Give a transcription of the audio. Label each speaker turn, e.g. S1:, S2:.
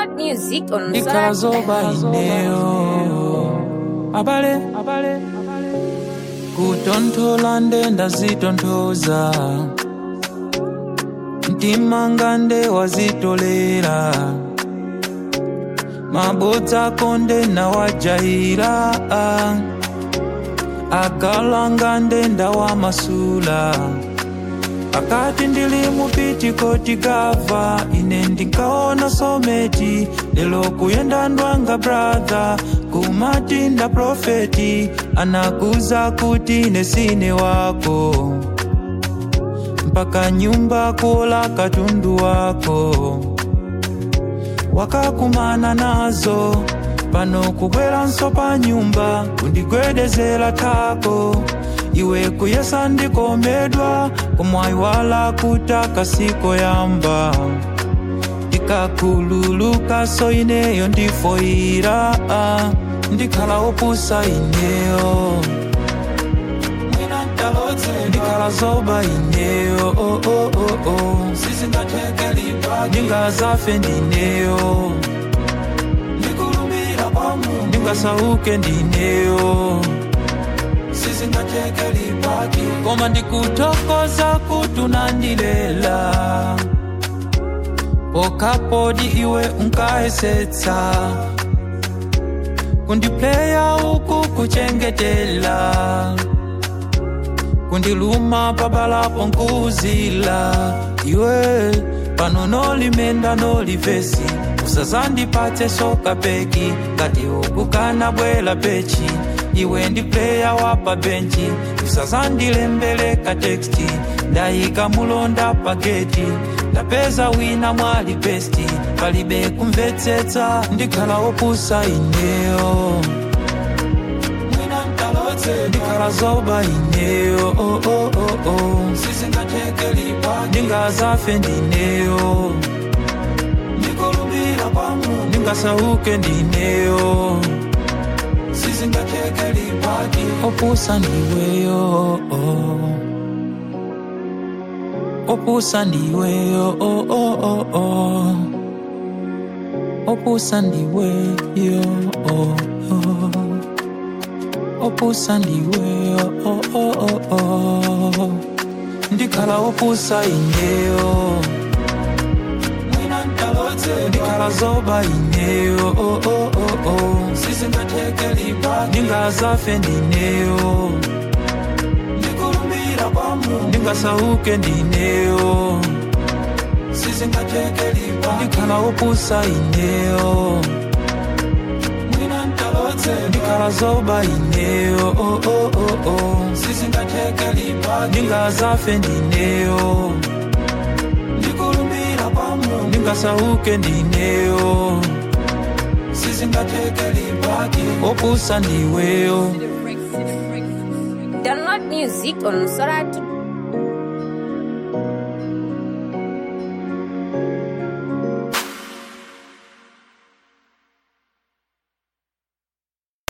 S1: Download music on
S2: ndikalazoba ineyo abale kutonthola ndenda zitonthoza mtima ngande wazitolera mabodza konde nawajahira akala ngande ndawamasula akati ndili mupitikoti gava ine ndinkaona someti lelo kuyenda ndwanga bradha kumati nda profeti anakuza kuti nesine wako mpaka nyumba kuola katundu wako wakakumana nazo pano kubweranso pa nyumba kundigwedezera tako iwe kuyesa ndikomedwa kumwayiwala kutaka siko yamba ndikakhululuka so ineyo ndifoyira ndikhala opusa ineyo ndikhala zoba ineyo oh, oh, oh, oh. ndingazafe ndineyo ndingasauke ndineyo koma ndikuthokoza kutunandilela pokapodi iwe unkayesetsa kundipleya uku kuchengetela kundiluma pabalapo nkuzila iwe pano nolimenda nolivesi usazandipatse soka peki kati ukukana bwela pechi iwe ndi pleya wapa benchi usazandilembeleka teksti ndayika mulonda pageti ndapeza wina mwali besti palibe kumvetsetsa ndikhala opusa ineyo ndikhala zoba ineyo oh, oh, oh, oh. ndingazafe ndineyo ndingasauke ndineyo opusa ndiweyo oh. opusa ndiweyo oh, oh, oh, oh. opusa ndiweyo oh, oh. opusa ndiweyo oh, oh, oh, oh. ndikhala opusa ineyo ndikhala zoba ineyo oh, oh, oh, oh. ndingazafe ndineyo ndingasauke ndineyo ndikhala opusa ineyo ndikhala zoba ineyo oh, oh, oh, oh. ndingazafe ndineyo ndingasauke ndineyo opusa ndiweyo
S1: Download music on Soratu